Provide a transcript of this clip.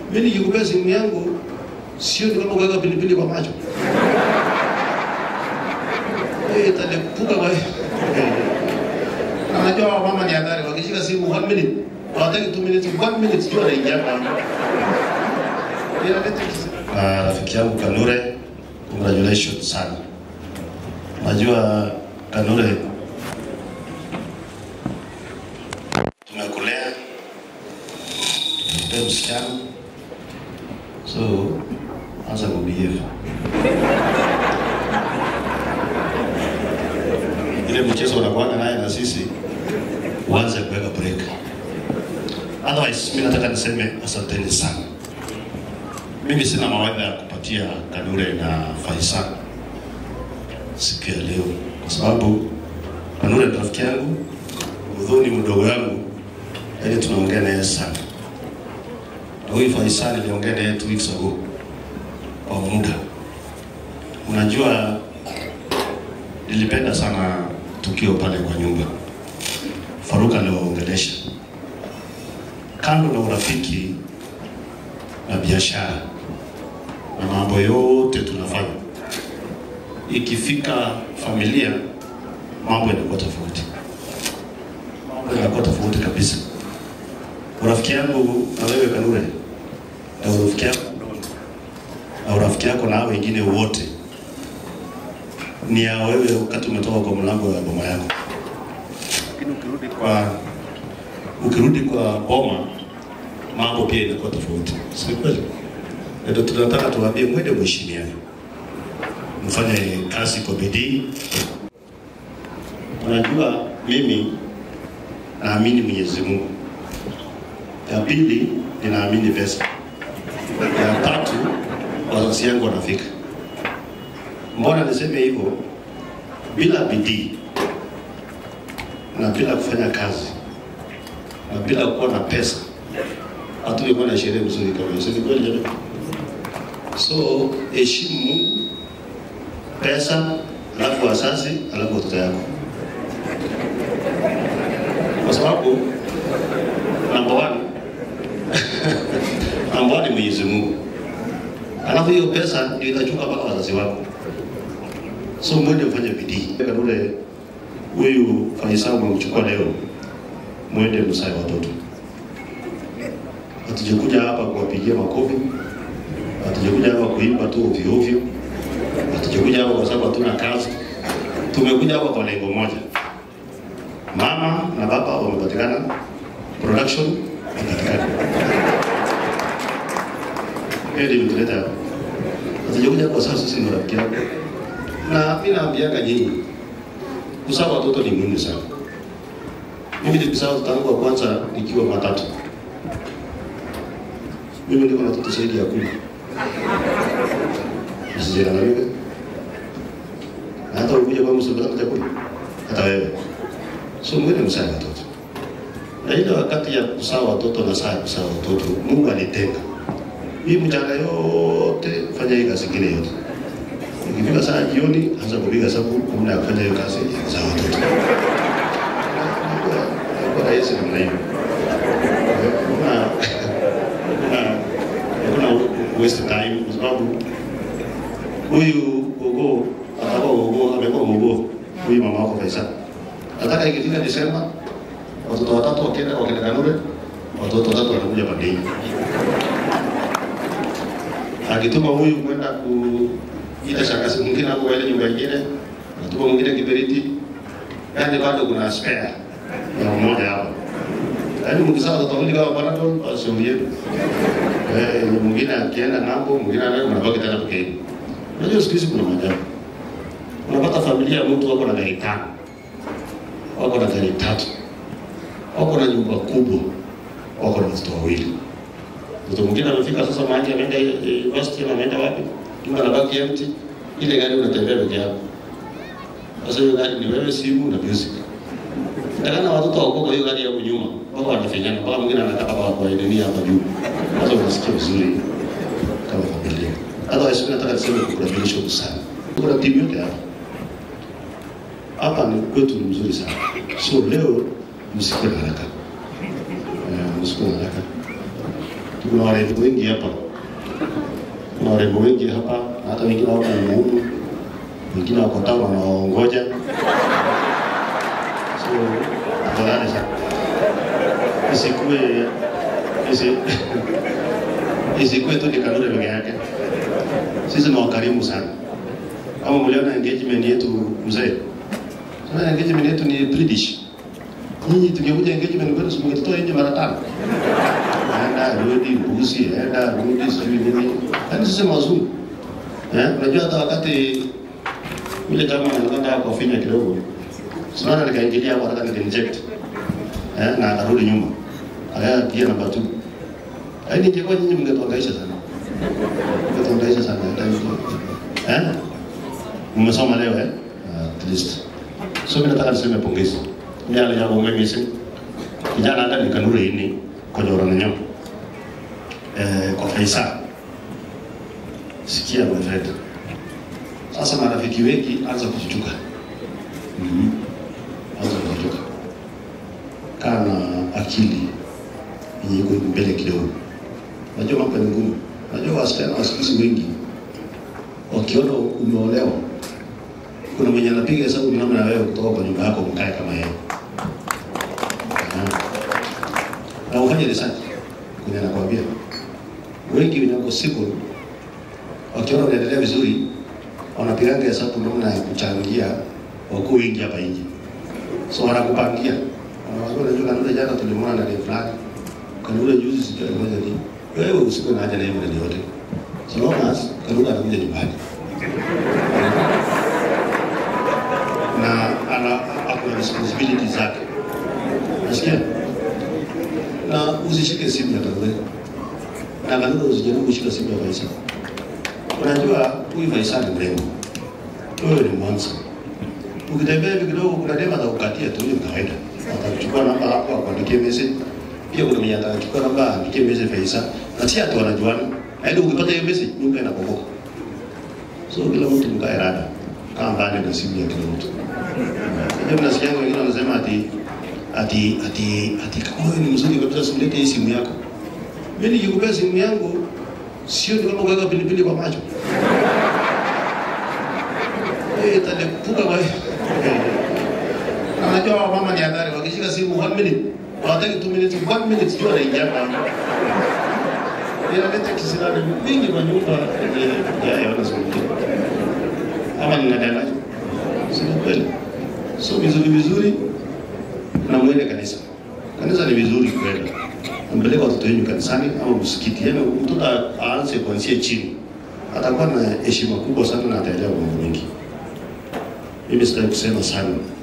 Mimi nikikupea simu yangu sio ni kama kuweka pilipili kwa macho. Eh, italipuka kwa Na Unajua mama ni hatari, wakishika simu one minute, hawataki two minutes, one minute sio anaingia hapa. Ah, rafiki yangu Kanure, congratulations sana. Najua Kanure tumekulea tumekupea msichana so anza kubehave. Ile mchezo unakuanga naye na sisi uanze kuweka break. Otherwise, mimi nataka niseme asanteni sana. Mimi sina mawaidha ya kupatia Kanure na Faisal siku ya leo, kwa sababu Kanure ni rafiki yangu, Udhuni mdogo yangu, yaani tunaongea naye sana, na huyu Faisal niliongea naye two weeks ago kwa muda. Unajua, nilipenda sana tukio pale kwa nyumba, Faruk aliwaongelesha kando na urafiki na biashara na mambo yote tunafanya, ikifika familia mambo yanakuwa tofauti, mambo yanakuwa tofauti kabisa. Urafiki yangu na wewe Kanure na urafiki yako na urafiki yako na hao wengine wote ni ya wewe wakati umetoka kwa mlango wa boma yako, lakini ukirudi kwa ukirudi kwa boma mambo pia inakuwa tofauti, si kweli? Ndio tunataka tuwaambie, mwende mheshimiane, mfanye kazi kwa bidii. Unajua, mimi naamini Mwenyezi Mungu, ya pili ninaamini pesa, ya tatu wazazi yangu wanafika. Mbona niseme hivyo? Bila bidii na bila kufanya kazi na bila kuwa na pesa hatungekuwa na sherehe mzuri kama hiyo. Si ni kweli jamani? So heshimu Mungu, pesa, alafu wazazi, alafu watoto yako, kwa sababu namba one namba one ni Mwenyezi Mungu, alafu hiyo pesa ndio itachuka mpaka wazazi wako. So mwende mfanye bidii. Kanule huyu Faisal mchukua leo, mwende msae watoto hatujakuja hapa kuwapigia makofi, hatujakuja hapa kuimba tu ovyo ovyo, hatujakuja hapa kwa sababu hatuna kazi. Tumekuja hapa kwa lengo moja, mama na baba wamepatikana, production imepatikana. Hiyo ndio imetuleta hapa. Hatujakuja hapa kwa sababu sisi ni rafiki yako, na mimi naambianga nyinyi, kuzaa watoto ni muhimu sana. Mimi nilizaa watoto wangu wa kwanza nikiwa matatu mimi niko na watoto zaidi ya kumi usijidanganyike na hata ukija kwa msongamano chakula hata wewe so mwene msaa watoto na ile wakati ya kusaa watoto na saa ya kusaa watoto Mungu alitenga hii mchana yote fanya hii kazi ingine yote ikifika saa jioni anza kupiga sabu kumna ya kufanya hiyo kazi za watoto kwa rahisi namna hiyo kuna hakuna waste time kwa sababu huyu gogo atakuwa gogo amekuwa gogo huyu mama wako Faisal. Nataka ikifika Desemba watoto watatu wakienda wakienda Kanure, watoto watatu wanakuja Bandei. Akituma huyu kwenda kuita shangazi mwingine hapo ile nyumba nyingine, natuma mwingine Kiberiti, yani bado kuna spare ya mmoja hapo. Yaani mkizaa watoto wawili kama Panadol, basi yenu. Eh, mwingine akienda ng'ambo, mwingine anaenda mnabaki tena peke yenu. Unajua siku hizi kuna maajabu. Unapata familia ya mtu wako na gari tano, wako na gari tatu, wako na nyumba kubwa, wako na watoto wawili. Mtoto mwingine amefika sasa mahali ameenda university na ameenda wapi, nyumba inabaki empty, ile gari unatembea peke yako. Sasa hiyo gari ni wewe, simu na music. Takana watoto wako kwa hiyo gari ya nyuma, mpaka wanafinyana, mpaka mwingine anataka kwa kwa nini hapa juu. Sasa unasikia vizuri kama familia. Otherwise mimi nataka niseme congratulations sana. Kuna timu yote hapa. Hapa ni kwetu ni mzuri sana. So leo msikuwe na haraka. Eh, msikuwe na haraka. tuko na warembo wengi hapa, kuna warembo wengi hapa, hata wengine wako Mumu, wengine wako town wanaongoja. So tafadhali sana isikuwe isi isikuwe tu ni Kanure peke yake. Sisi ni wakarimu sana. Kama mliona engagement yetu mzee, sasa engagement yetu ni British. Nyinyi tungekuja engagement kwetu simngetutoa nje mara tano. Enda rudi mbuzi, enda rudi sijui nini. Yaani sisi mazuri. Eh, unajua hata wakati yule kama anakwenda kwa finya kidogo. Sana nikaingilia hapo nataka nikinject. Eh, na akarudi nyuma. Aya pia namba 2. Yaani ingekuwa nyinyi mngetuangaisha sana. Mngetuangaisha sana. Eh? Mmesoma leo eh? At least. So mimi nataka niseme pongezi. Nyala ya bonga misi. Kijana hata ni kanure ini kwa jora na nyama. Eh, kwa Faisal. Sikia my friend. Sasa marafiki wengi anza kuchuchuka. Mhm. Anza kuchuchuka. Kaa na akili yenye iko mbele kidogo. Najua mambo ni ngumu. Najua wasichana wa siku hizi wengi wakiona umeolewa, kuna mwenye anapiga hesabu namna ya wewe kutoka kwa nyumba yako mkae kama yeye Ah. na ufanye research kwenye nakwambia, wengi wenye wako single wakiona unaendelea vizuri, wanapiganga hesabu namna ya kuchangia wakuu wengi hapa nje, so wanakupangia Wanawaambia, unajua kanuni jana tulimwona na demu fulani, kanuni juzi sijui alifanya nini. Wewe usikuwe na haja na yeye mradi yote, so long as kanuni anakuja nyumbani na ana ako na responsibility zake, nasikia na usishike simu ya kanuni na kanuni usijaribu kushika simu ya Faisal. Unajua huyu Faisal ni mrembo, wewe ni mwanzo. Ukitembea hivi kidogo, kuna dema atakukatia tu, hiyo ni kawaida. Atakuchukua namba hapo akuandikie message. Pia kuna mwenye atachukua namba aandikie message Faisal, na si ati wanajuana, yaani ukipata hiyo message nyumba inabomoka. So kila mtu mkae rada, kaa mbali na simu ya kila mtu. Ndio mnasikia wengine wanasema ati ati ati ati kama wewe ni mzuri kabisa, usilete hii simu yako. Mimi nikikupea simu yangu sio ni kama kuweka pilipili kwa macho. Eh, italipuka kwa na Unajua wa mama ni hatari, wakishika simu one minute, hawataki two minutes, one minute sio anaingia ndani. Inaleta kisirani mingi kwa nyumba ya ya wanazungumzia. Ama ninadanganya? Si ni kweli? So vizuri vizuri na mwende kanisa. Kanisa ni vizuri kwenda. Mpeleke watoto wenu kanisani ama msikiti. Yaani mtoto aanze kuanzia chini. Atakuwa na heshima kubwa sana na ataelewa mambo mengi. Mimi sitaki kusema sana.